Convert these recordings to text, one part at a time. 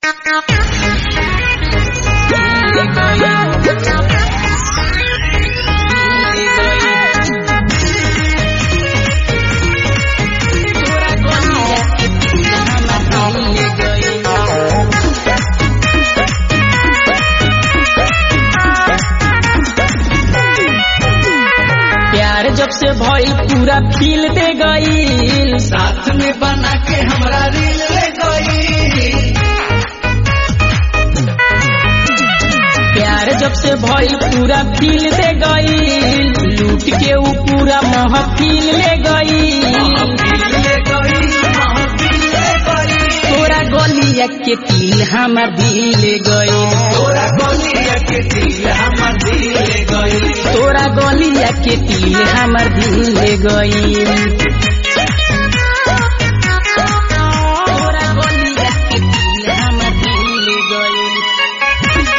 प्यार जब से भइल पूरा फील दे गईल साथ में बना के हमरा रील ले गई प्यार जब से भइल पूरा फील दे गईल लूट के ऊ पूरा महफिल ले गईल महफिल ले गई महफिल ले गई तोरा गलिया के तिल हमर दिल ले गईल तोरा गलिया के दिल हमर दिल ले गई तोरा गलिया के तिल हमर दिल ले गईल तोरा गलिया के तिल हमर दिल ले गईल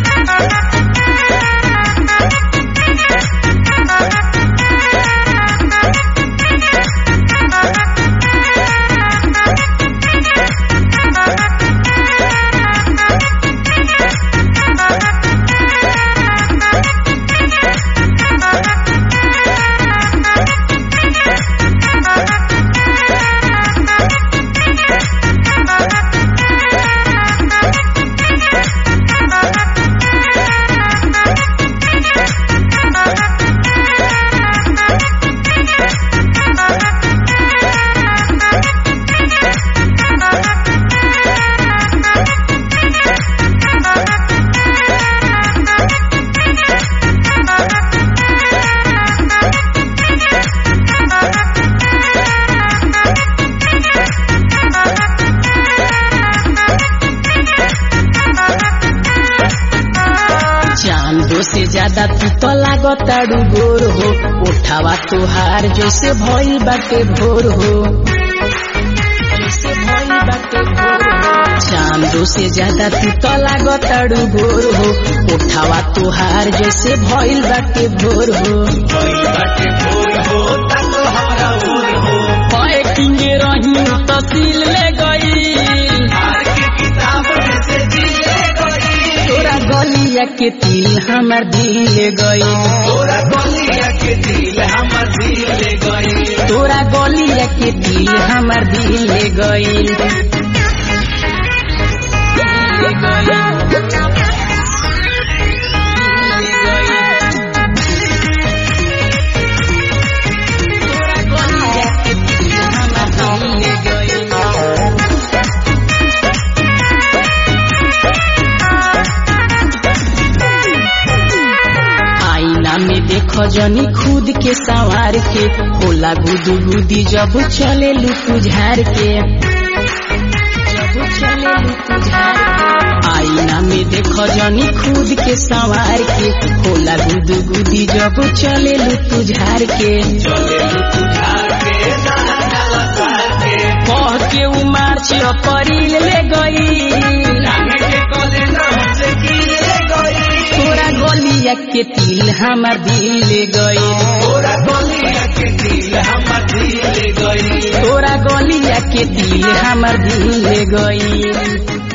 चांदो से ज्यादा तू तो लागताड़ू गोर हो उठावा तुहार जैसे भइल बाटे भोर हो जैसे भइल बाटे भोर हो। चांदो से ज्यादा तू तो लागताड़ू गोर हो उठावा तुहार जैसे भइल बाटे भोर हो गई बाटे भोर हो तक हमरा भोर हो पाए किंगे रही तो सील ले गई हार के किताब में से दिल ले गई तोरा गलिया के तिल हमर दिल ले गई तोरा गलिया के दिल हमर दिल ले गई तोरा गलिया के दिल हमर दिल ले गईल आईना में देखो जनी खुद के संवार के होला गुदू गुदी जब चले लुकु झार के जब चले लुकु झार के आईना में देखो जनी खुद के संवार के होला गुदू गुदी जब चले लुकु झार के चले तुझार के डाला डाला पार के कह के उमार छियो परिल ले गई जाने के कले नाम से दिल ले गई तोरा गलिया के तिल हमर दिल ले गई तोरा गलिया के दिल हमर दिल ले गई तोरा गलिया के दिल हमर दिल ले गई